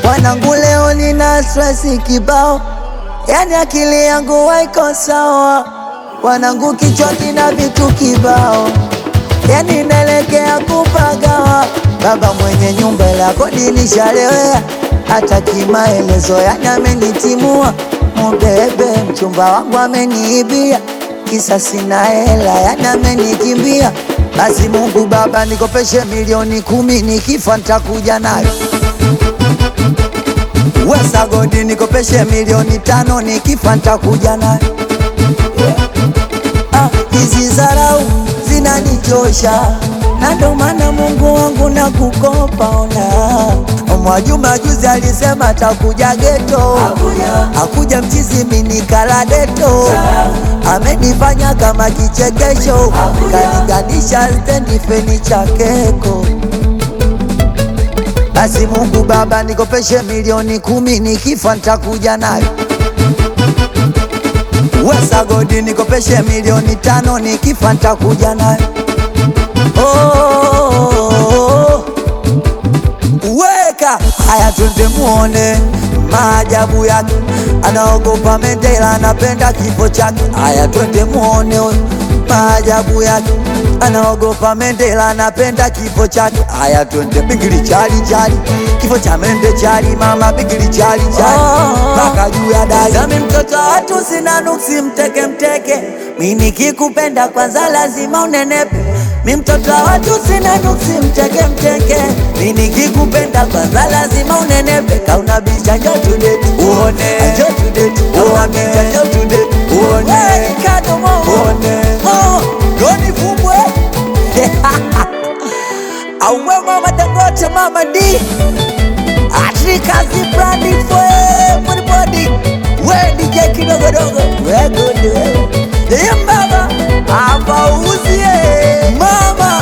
Wanangu leo nina stress kibao, yani akili yangu haiko sawa. Wanangu kichwa kina vitu kibao, yani naelekea kupagawa. Baba mwenye nyumba la kodi nishalewea, hata kimaelezo yani amenitimua. Mubebe mchumba wangu ameniibia, kisa sina hela yani amenikimbia. Basi Mungu Baba nikopeshe milioni kumi, nikifa nitakuja nayo Wesa godi nikopeshe milioni tano nikifa nitakuja nayo. Ah, hizi zarau zinanichosha na ndo maana Mungu wangu na kukopa ona. Mwajuma juzi alisema atakuja geto, akuja mchizi minikala deto, amenifanya kama kichekesho, kaniganisha stendi feni cha keko basi Mungu Baba nikopeshe milioni kumi, nikifa nitakuja nayo. Wesa godi nikopeshe milioni tano, nikifa nitakuja nayo. Oh, weka haya, twende muone maajabu yake. Anaogopa Mandela, anapenda kifo chake. Haya, twende muone huyo maajabu yake. Anaogopa Mandela, anapenda kifo chake. Haya, twende bigili chali chali, kifo cha mende chali, mama bigili chali chali, mpaka juu ya dari. Zami mtoto wa watu sina nuksi, mteke mteke, mi nikikupenda kwanza lazima unenepe. Mi mtoto wa watu sina nuksi, mteke mteke, mi nikikupenda kwanza lazima unenepe. Kauna bicha njo tudeti uone, njo tudeti uone, njo tudeti uone, uone, oh, doni fumbwe Auwe mama Dangote mama D Atrikazi brandi fwe Body body We DJ kidogodogo We good we Yembaba Hapa uzie Mama